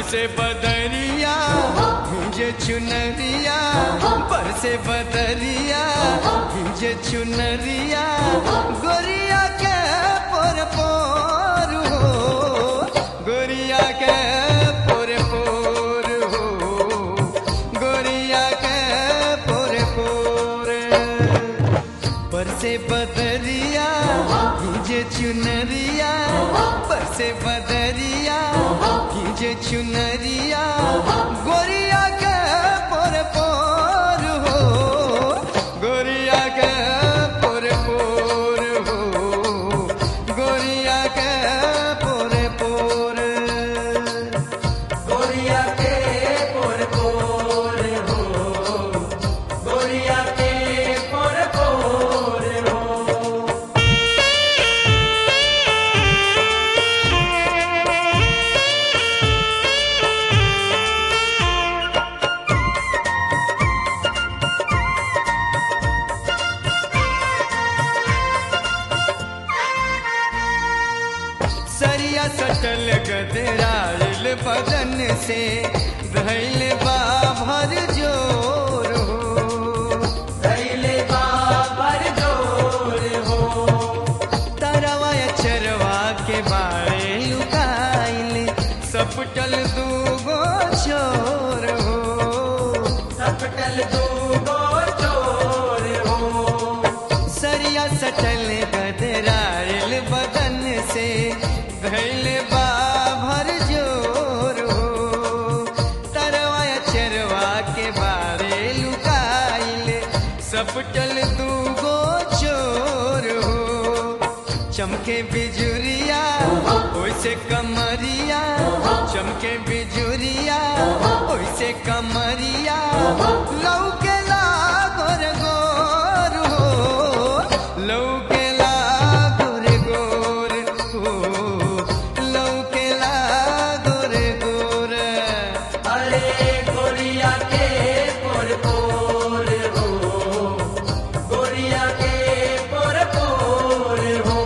बरसे बदरिया भिजे चुनरिया बरसे बदरिया भिजे चुनरिया गोरिया के पोर पोर हो गोरिया के पोर पोर हो गोरिया के पोर पोर बरसे बदरिया भिजे चुनरिया बरसे बदरिया भिजे चुनरिया गोरिया के पोर पोर हो गोरिया के पोर पोर हो गोरिया के पोर पोर गोरिया के पोर पोर हो गोरिया के पोर पोर हो सरिया सटल गदराइल बदन से धैल बा भर जोर हो दैले बाबर जोर हो तरवा चरवा के बारे लुकाइल सपटल दूगो छोर हो सपटल दूगो चोर हो सरिया सटल गदराइल बदन से धैल बा भर जोर हो तरवा चरवा के बारे लुकाइल सपटल दूगो चोर हो चमके बिजुरिया ओइसे कमरिया चमके बिजुरिया ओइसे कमरिया लौके गोर गोर हो लौके गोर गोर हो लौके गोर गोर अरे गोरिया के पोर पोर हो गोरिया के पोर पोर हो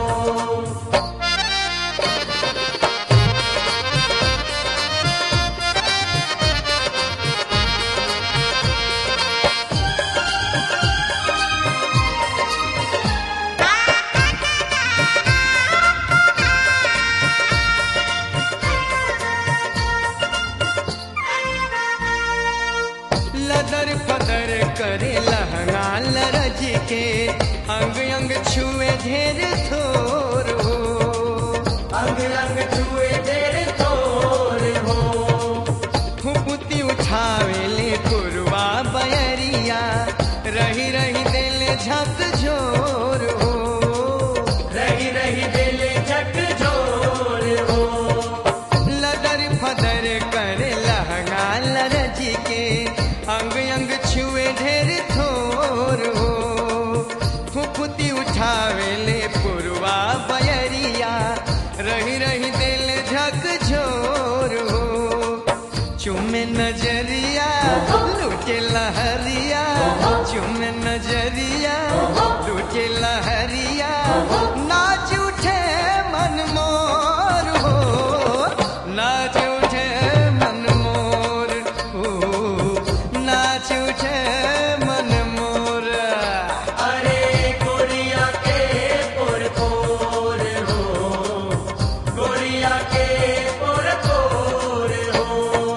लदर फदर करे लहंगा लरज के अंग अंग छुए ढेर थोर हो अंग अंग छुए तेरे तोर हो फुपुती उठावे ले कुरवा बयरिया रही रही दिल झक झोर हो रही रही दिल झक जोर हो लदर फदर करे लहंगा लरज के अंग अंग छुए ढेर थोर हो फुफुती उठावे ले पुरवा बयरिया रही रही दिल झक झोर हो चुमे नजरिया लूटे लहरिया चुमे नजरिया लूटे लहरिया नाच उठे मन मोर हो नाच उठे मन मोर हो नाच उठे मन मोर अरे गोरिया के पोर पोर हो गोरिया के पोर पोर हो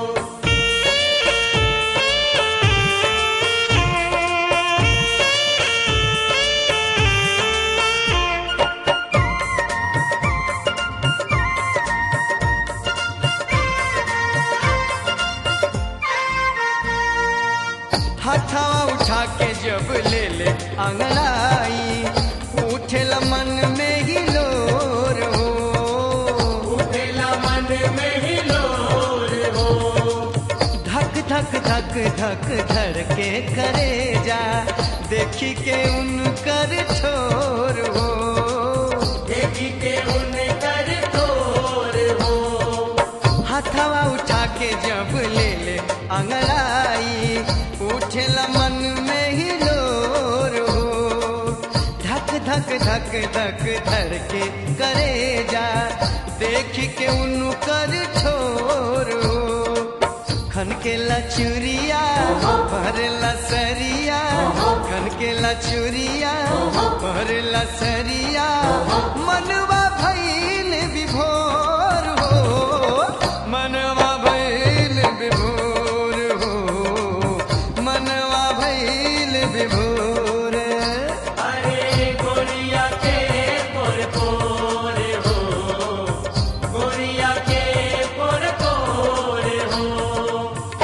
हथवा उठा के जब ले ले अंगड़ाई उठेल मन में ही लोर हो उठेला मन में ही लोर हो धक धक धक धक धर के करे जा देखी के उनकर ठोर हो देखी के उन कर तोर हो हथवा उठा के जब ले ले अंगड़ाई उठेल मन में ही लोर हो धक धक धक धक धर के करे जा देख के उनकर ठोर हो खन के लचुरिया भरला सरिया खन के लचुरिया भरला सरिया मनवा भैल विभोर हो मनवा भैल विभोर हो मनवा भैल विभोर अरे गोरिया के पोर पोर हो गोरिया के पोर पोर हो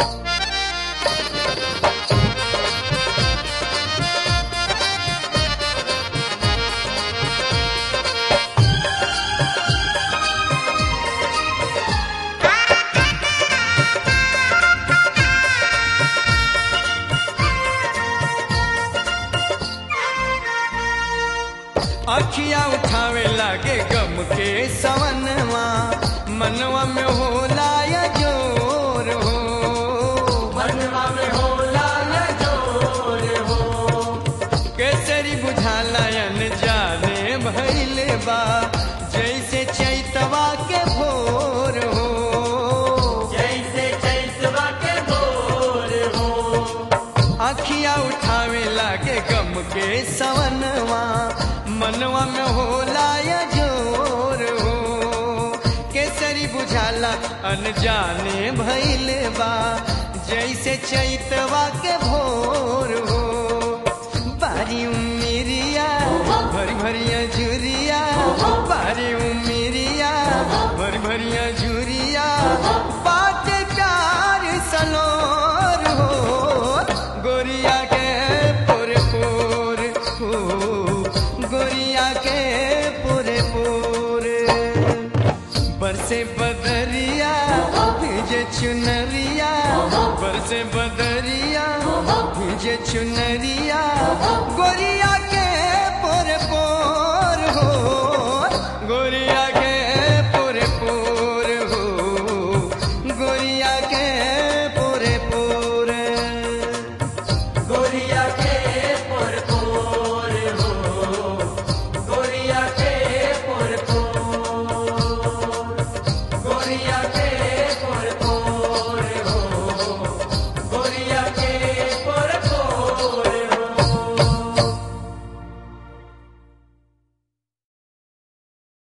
अखिया उठावे लागे गम के सवनवा मनवा में होला या जोर हो मनवा में होला न जोर हो केसरी बुझाला अन जाने भैले बा जैसे चैतवा के भोर हो जैसे चैतवा के भोर हो अखिया उठावे लागे गम के सवनवा मनवा में होला या जोर हो केसरी बुझाला अनजाने भैले बा जैसे चैतवा के भोर हो बारी उमिरिया भरी भरिया झुरिया बारी उमिरिया भरी भरिया झुरिया बाटे प्यार सलोर हो गोरिया के पोरे पोर हो गोरिया के पोरे पोरे बरसे बदरिया भिजे चुनरिया बरसे बदरिया भिजे चुनरिया